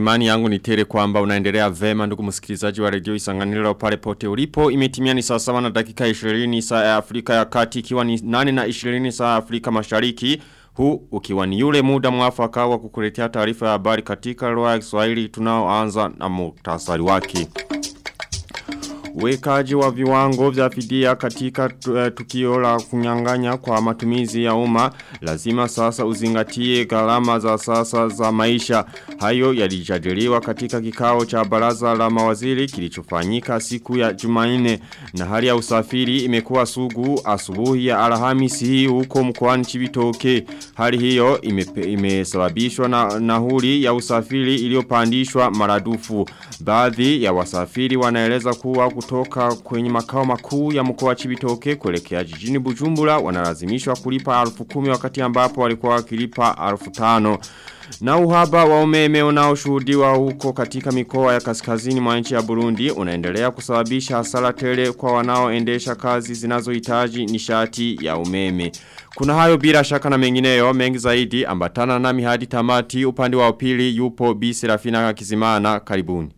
imani yangu ni tere kwamba unaendelea vema ndugu msikilizaji wa redio isanganilo pale pote ulipo. Imetimia ni saa sawa na dakika 20 saa ya Afrika ya kati ikiwa ni 8 na 20 saa ya Afrika mashariki. Huu ukiwa ni yule muda mwafaka wa kukuletea taarifa ya habari katika lugha ya Kiswahili tunaoanza na muhtasari wake. Wekaji wa viwango vya fidia katika tukio la kunyanganya kwa matumizi ya umma lazima sasa uzingatie gharama za sasa za maisha. Hayo yalijadiliwa katika kikao cha baraza la mawaziri kilichofanyika siku ya Jumanne na hali ya usafiri imekuwa sugu asubuhi ya Alhamisi hii huko mkoani Chibitoke. Hali hiyo imesababishwa na nahuri ya usafiri iliyopandishwa maradufu. Baadhi ya wasafiri wanaeleza kuwa kutoka kwenye makao makuu ya mkoa Chibitoke kuelekea jijini Bujumbura wanalazimishwa kulipa alfu kumi wakati ambapo walikuwa wakilipa alfu tano. Na uhaba wa umeme unaoshuhudiwa huko katika mikoa ya kaskazini mwa nchi ya Burundi unaendelea kusababisha hasara tele kwa wanaoendesha kazi zinazohitaji nishati ya umeme. Kuna hayo bila shaka na mengineyo mengi zaidi ambatana nami hadi tamati upande wa upili yupo Bi Serafina Kizimana karibuni.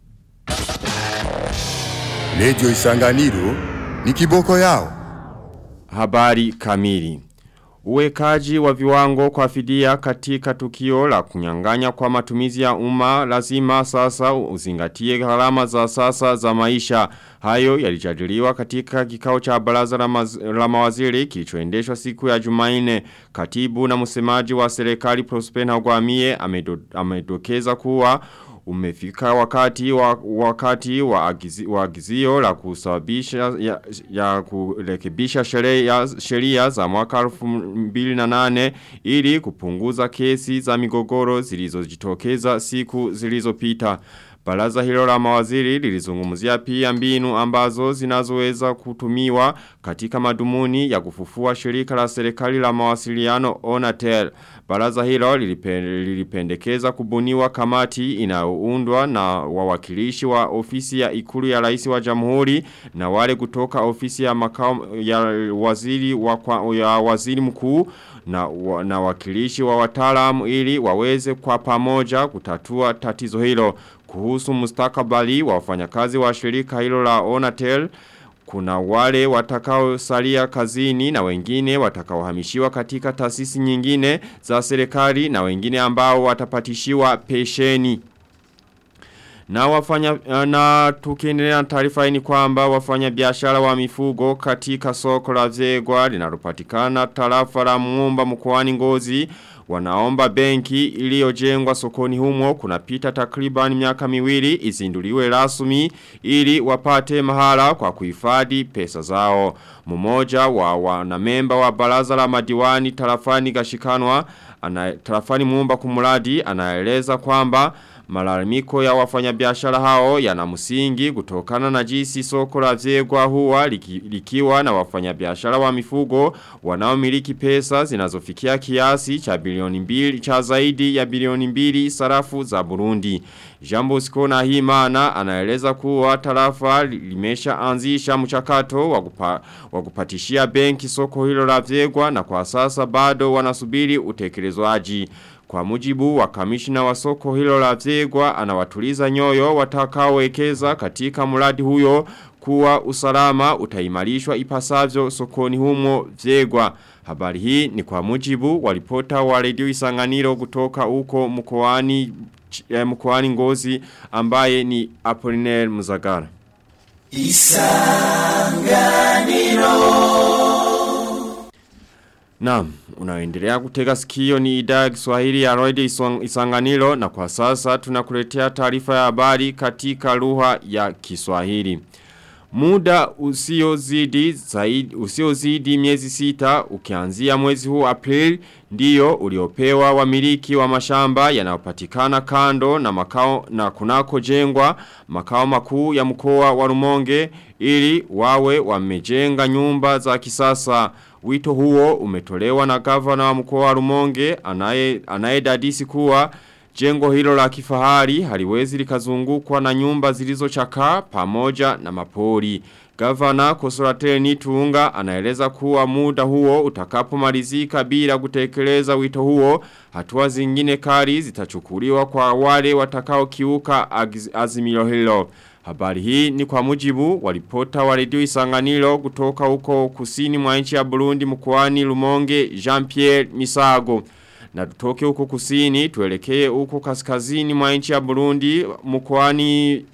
Lejo isanganiro ni kiboko yao. Habari kamili. Uwekaji wa viwango kwa fidia katika tukio la kunyanganya kwa matumizi ya umma lazima sasa uzingatie gharama za sasa za maisha. Hayo yalijadiliwa katika kikao cha baraza la, maz, la mawaziri kilichoendeshwa siku ya Jumanne. Katibu na msemaji wa serikali Prosper Ntagwamiye amedo, amedokeza kuwa umefika wakati wa wakati wa, agizi, wa agizio la kusababisha ya, ya kurekebisha sheria sheria za mwaka 2008 ili kupunguza kesi za migogoro zilizojitokeza siku zilizopita. Baraza hilo la mawaziri lilizungumzia pia mbinu ambazo zinazoweza kutumiwa katika madumuni ya kufufua shirika la serikali la mawasiliano Onatel. Baraza hilo lilipendekeza kubuniwa kamati inayoundwa na wawakilishi wa ofisi ya ikulu ya rais wa jamhuri na wale kutoka ofisi ya makao ya waziri wa kwa, ya waziri mkuu na, wa, na wakilishi wa wataalamu ili waweze kwa pamoja kutatua tatizo hilo kuhusu mustakabali wa wafanyakazi wa shirika hilo la Onatel kuna wale watakao salia kazini na wengine watakaohamishiwa katika taasisi nyingine za serikali na wengine ambao watapatishiwa pesheni. Na wafanya na tukiendelea na taarifa ni kwamba wafanya biashara wa mifugo katika soko la Zegwa linalopatikana tarafa la Muumba mkoani Ngozi wanaomba benki iliyojengwa sokoni humo kunapita takriban miaka miwili izinduliwe rasmi ili wapate mahala kwa kuhifadhi pesa zao. Mmoja wa wanamemba wa baraza la madiwani tarafani gashikanwa ana, tarafani muumba kumuladi anaeleza kwamba Malalamiko ya wafanyabiashara hao yana msingi kutokana na jinsi soko la Zegwa huwa liki, likiwa na wafanyabiashara wa mifugo wanaomiliki pesa zinazofikia kiasi cha bilioni mbili cha zaidi ya bilioni mbili sarafu za Burundi. Jambo sikona himana anaeleza kuwa tarafa limesha anzisha mchakato wakupa, wakupatishia benki soko hilo la Zegwa na kwa sasa bado wanasubiri utekelezwaji. Kwa mujibu wa kamishina wa soko hilo la Zegwa anawatuliza nyoyo watakaowekeza katika mradi huyo kuwa usalama utaimarishwa ipasavyo sokoni humo Zegwa. Habari hii ni kwa mujibu walipota wa redio Isanganiro kutoka huko mkoani eh, mkoani Ngozi ambaye ni Apollinaire Muzagara. Isanganiro Naam, unaendelea kutega sikio ni idhaa ya Kiswahili ya Radio Isanganiro na kwa sasa tunakuletea taarifa ya habari katika lugha ya Kiswahili. Muda usiozidi zaidi usiozidi miezi sita ukianzia mwezi huu April ndiyo uliopewa wamiliki wa mashamba yanayopatikana kando na makao na kunako jengwa makao makuu ya mkoa wa Rumonge ili wawe wamejenga nyumba za kisasa. Wito huo umetolewa na gavana wa mkoa wa Rumonge anaye anayedadisi kuwa Jengo hilo la kifahari haliwezi likazungukwa na nyumba zilizochakaa pamoja na mapori. Gavana Kosorateni Tuunga anaeleza kuwa muda huo utakapomalizika bila kutekeleza wito huo, hatua zingine kali zitachukuliwa kwa wale watakao kiuka azimio hilo. Habari hii ni kwa mujibu walipota wa redio isanganilo kutoka huko kusini mwa nchi ya Burundi mkoani Lumonge Jean-Pierre Misago. Na tutoke huko kusini tuelekee huko kaskazini mwa nchi ya Burundi mkoani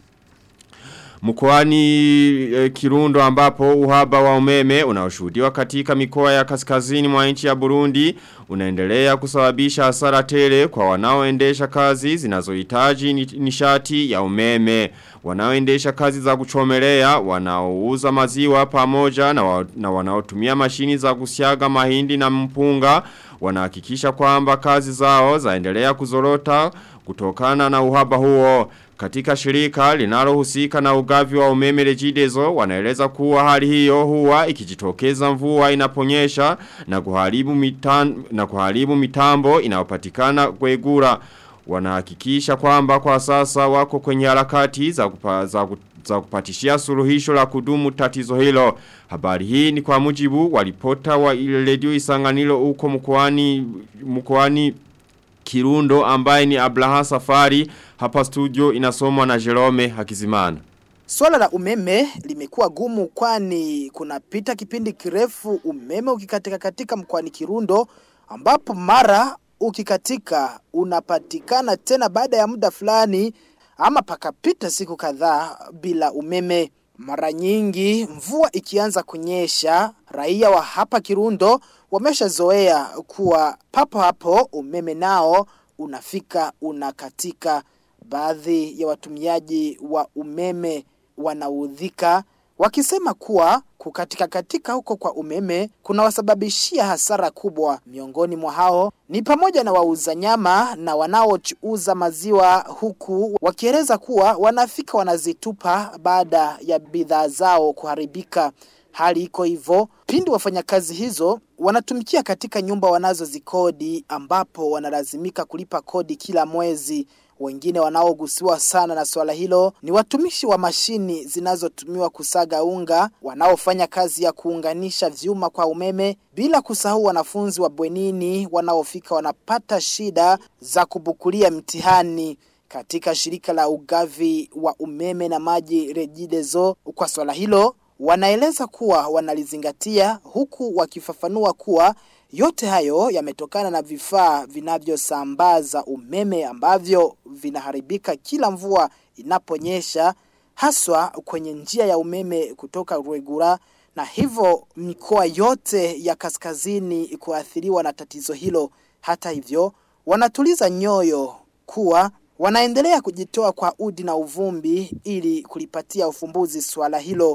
Mkoani e, Kirundo ambapo uhaba wa umeme unaoshuhudiwa katika mikoa ya kaskazini mwa nchi ya Burundi unaendelea kusababisha hasara tele kwa wanaoendesha kazi zinazohitaji nishati ya umeme. Wanaoendesha kazi za kuchomelea, wanaouza maziwa pamoja na, wa, na wanaotumia mashini za kusiaga mahindi na mpunga wanahakikisha kwamba kazi zao zaendelea kuzorota kutokana na uhaba huo. Katika shirika linalohusika na ugavi wa umeme rejidezo wanaeleza kuwa hali hiyo huwa ikijitokeza mvua inaponyesha na kuharibu mitan, na kuharibu mitambo inayopatikana kwegura. Wanahakikisha kwamba kwa sasa wako kwenye harakati za, kupa, za, za kupatishia suluhisho la kudumu tatizo hilo. Habari hii ni kwa mujibu walipota wa ile redio isanganilo uko mkoani mkoani Kirundo ambaye ni Abraha Safari hapa studio inasomwa na Jerome Hakizimana. Swala la umeme limekuwa gumu kwani kunapita kipindi kirefu umeme ukikatika katika mkoani Kirundo ambapo mara ukikatika unapatikana tena baada ya muda fulani ama pakapita siku kadhaa bila umeme. Mara nyingi mvua ikianza kunyesha, raia wa hapa Kirundo wameshazoea kuwa papo hapo umeme nao unafika unakatika. Baadhi ya watumiaji wa umeme wanaudhika wakisema kuwa kukatika katika huko kwa umeme kunawasababishia hasara kubwa. Miongoni mwa hao ni pamoja na wauza nyama na wanaouza maziwa huku wakieleza kuwa wanafika wanazitupa baada ya bidhaa zao kuharibika. Hali iko hivyo pindi wafanyakazi hizo wanatumikia katika nyumba wanazozikodi ambapo wanalazimika kulipa kodi kila mwezi. Wengine wanaogusiwa sana na swala hilo ni watumishi wa mashini zinazotumiwa kusaga unga, wanaofanya kazi ya kuunganisha vyuma kwa umeme, bila kusahau wanafunzi wa bwenini wanaofika wanapata shida za kubukulia mtihani katika shirika la ugavi wa umeme na maji Regideso. Kwa swala hilo wanaeleza kuwa wanalizingatia huku wakifafanua kuwa yote hayo yametokana na vifaa vinavyosambaza umeme ambavyo vinaharibika kila mvua inaponyesha haswa kwenye njia ya umeme kutoka Rwegura na hivyo mikoa yote ya kaskazini kuathiriwa na tatizo hilo. Hata hivyo wanatuliza nyoyo kuwa wanaendelea kujitoa kwa udi na uvumbi ili kulipatia ufumbuzi swala hilo.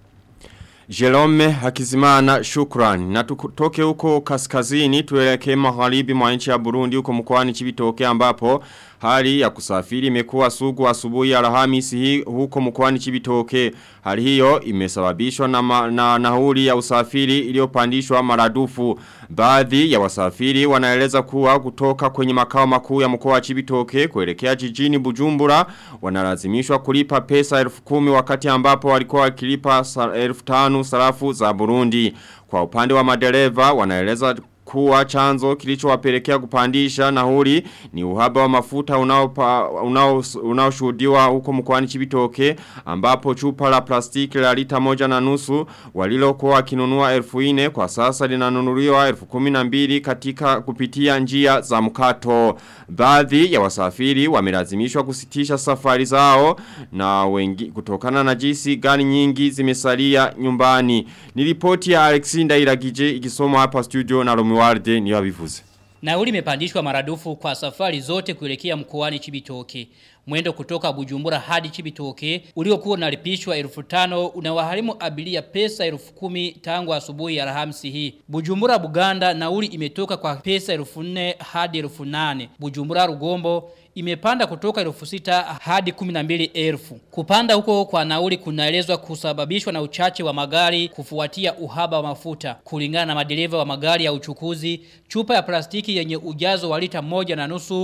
Jerome Hakizimana shukran. Na tutoke huko kaskazini tuelekee magharibi mwa nchi ya Burundi huko mkoani Chibitoke ambapo hali ya kusafiri imekuwa sugu asubuhi ya Alhamisi hii huko mkoani Chibitoke. Hali hiyo imesababishwa na, ma, na nauli ya usafiri iliyopandishwa maradufu. Baadhi ya wasafiri wanaeleza kuwa kutoka kwenye makao makuu ya mkoa wa Chibitoke kuelekea jijini Bujumbura wanalazimishwa kulipa pesa elfu kumi wakati ambapo walikuwa wakilipa elfu tanu sarafu za Burundi. Kwa upande wa madereva wanaeleza kuwa chanzo kilichowapelekea kupandisha nauli ni uhaba wa mafuta unaoshuhudiwa huko mkoani Chibitoke ambapo chupa la plastiki la lita moja na nusu walilokuwa wakinunua elfu ine kwa sasa linanunuliwa elfu kumi na mbili katika kupitia njia za mkato. Baadhi ya wasafiri wamelazimishwa kusitisha safari zao na wengi kutokana na jinsi gani nyingi zimesalia nyumbani. Nilipoti ya Alexinda Iragije ikisomwa hapa studio na Romualde ni wabivuze. Nauli imepandishwa maradufu kwa safari zote kuelekea mkoani Chibitoke. Mwendo kutoka Bujumbura hadi Chibitoke uliokuwa unalipishwa 1500 unawaharimu abiria pesa 10000 tangu asubuhi ya Alhamisi hii. Bujumbura Buganda nauli imetoka kwa pesa 4000 hadi 8000. Bujumbura Rugombo imepanda kutoka elfu sita hadi kuminambili elfu. Kupanda huko kwa nauli kunaelezwa kusababishwa na uchache wa magari kufuatia uhaba wa mafuta. Kulingana na madereva wa magari ya uchukuzi, chupa ya plastiki yenye ujazo wa lita moja na nusu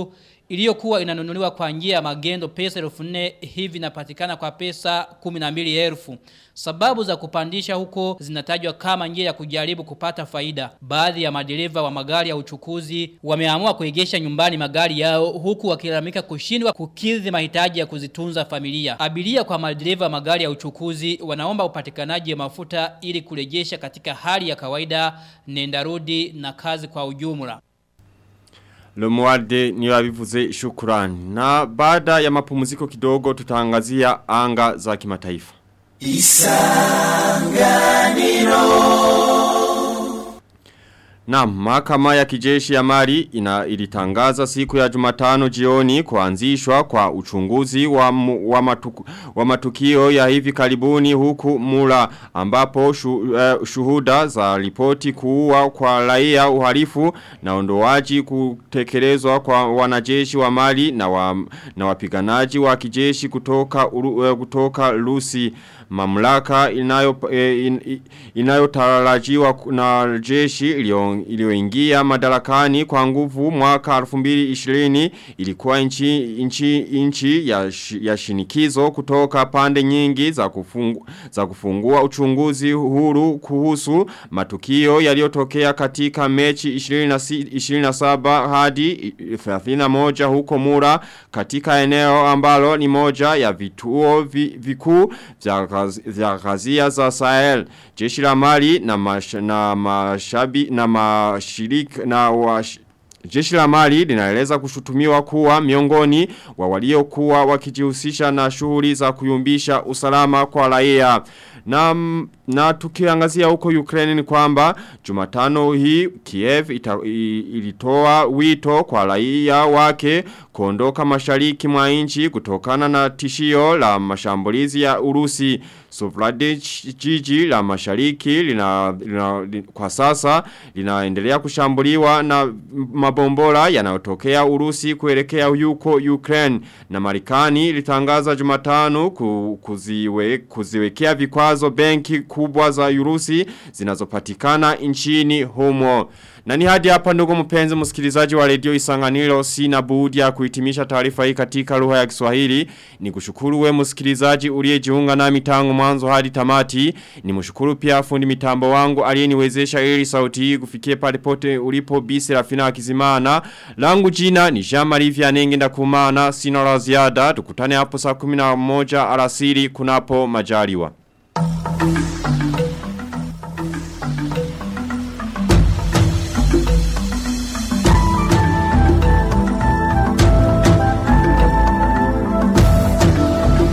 iliyokuwa inanunuliwa kwa njia ya magendo pesa 1400 hivi inapatikana kwa pesa 12000. Sababu za kupandisha huko zinatajwa kama njia ya kujaribu kupata faida. Baadhi ya madereva wa magari ya uchukuzi wameamua kuegesha nyumbani magari yao huku wakilalamika kushindwa kukidhi mahitaji ya kuzitunza familia. Abiria kwa madereva wa magari ya uchukuzi wanaomba upatikanaji wa mafuta ili kurejesha katika hali ya kawaida nendarudi na kazi kwa ujumla. Lomualde ni wabivuze shukurani. Na baada ya mapumziko kidogo tutaangazia anga za kimataifa. Na mahakama ya kijeshi ya Mali ina ilitangaza siku ya Jumatano jioni kuanzishwa kwa uchunguzi wa, mu, wa, matuku, wa matukio ya hivi karibuni huku mula ambapo shu, uh, shuhuda za ripoti kuua kwa raia uhalifu na ondoaji kutekelezwa kwa wanajeshi wa Mali na, wa, na wapiganaji wa kijeshi kutoka, uh, kutoka Lusi mamlaka inayo e, in, inayotarajiwa na jeshi iliyoingia madarakani kwa nguvu mwaka 2020 ilikuwa inchi inchi inchi ya, ya shinikizo kutoka pande nyingi za kufungu, za kufungua uchunguzi huru kuhusu matukio yaliyotokea katika mechi 27 hadi 31 huko Mura katika eneo ambalo ni moja ya vituo vikuu vya vya gazia za Sahel. Jeshi la Mali na, mash, na mashabi na mashirika na wash, Jeshi la Mali linaeleza kushutumiwa kuwa miongoni wa waliokuwa wakijihusisha na shughuli za kuyumbisha usalama kwa raia. Na, na tukiangazia huko Ukraine ni kwamba Jumatano hii Kiev ita, i, ilitoa wito kwa raia wake kuondoka mashariki mwa nchi kutokana na tishio la mashambulizi ya Urusi. Sovlade jiji la mashariki lina, lina, lina, kwa sasa linaendelea kushambuliwa na mabombora yanayotokea Urusi kuelekea yuko Ukraine na Marekani ilitangaza Jumatano ku, kuziwe, kuziwekea vikwazo benki kubwa za Urusi zinazopatikana nchini humo. Na ni hadi hapa ndugu mpenzi msikilizaji wa redio Isanganiro sina budi ya kuhitimisha taarifa hii katika lugha ya Kiswahili. Ni kushukuru we msikilizaji uliyejiunga nami tangu mwanzo hadi tamati. Ni mshukuru pia fundi mitambo wangu aliyeniwezesha ili sauti hii kufikie pale pote ulipo bisi rafina akizimana. Langu jina ni Jean-Marie Vianenge ndakumana sina la ziada. Tukutane hapo saa 11 alasiri kunapo majaliwa. Thank you.